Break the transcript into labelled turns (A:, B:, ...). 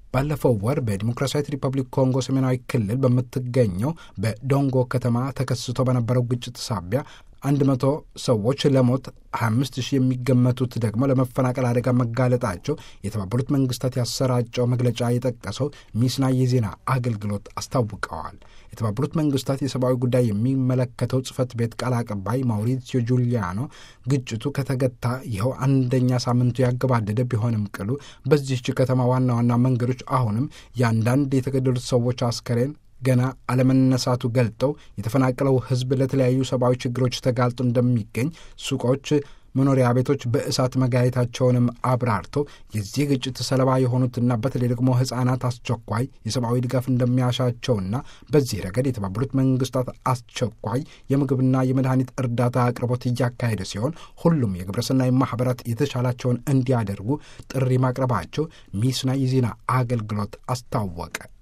A: ባለፈው ወር በዲሞክራሲያዊት ሪፐብሊክ ኮንጎ ሰሜናዊ ክልል በምትገኘው በዶንጎ ከተማ ተከስቶ በነበረው ግጭት ሳቢያ አንድ መቶ ሰዎች ለሞት 25 ሺህ የሚገመቱት ደግሞ ለመፈናቀል አደጋ መጋለጣቸው የተባበሩት መንግስታት ያሰራጨው መግለጫ የጠቀሰው ሚስና የዜና አገልግሎት አስታውቀዋል። የተባበሩት መንግስታት የሰብአዊ ጉዳይ የሚመለከተው ጽህፈት ቤት ቃል አቀባይ ማውሪሲዮ ጁሊያኖ ግጭቱ ከተገታ ይኸው አንደኛ ሳምንቱ ያገባደደ ቢሆንም ቅሉ በዚህች ከተማ ዋና ዋና መንገዶች አሁንም የአንዳንድ የተገደሉት ሰዎች አስከሬን ገና አለመነሳቱ ገልጠው የተፈናቀለው ሕዝብ ለተለያዩ ሰብአዊ ችግሮች ተጋልጦ እንደሚገኝ ሱቆች፣ መኖሪያ ቤቶች በእሳት መጋየታቸውንም አብራርተው የዚህ ግጭት ሰለባ የሆኑትና በተለይ ደግሞ ሕፃናት አስቸኳይ የሰብአዊ ድጋፍ እንደሚያሻቸውና በዚህ ረገድ የተባበሩት መንግስታት አስቸኳይ የምግብና የመድኃኒት እርዳታ አቅርቦት እያካሄደ ሲሆን ሁሉም የግብረሰናይ ማኅበራት የተቻላቸውን እንዲያደርጉ ጥሪ ማቅረባቸው ሚስና የዜና አገልግሎት አስታወቀ።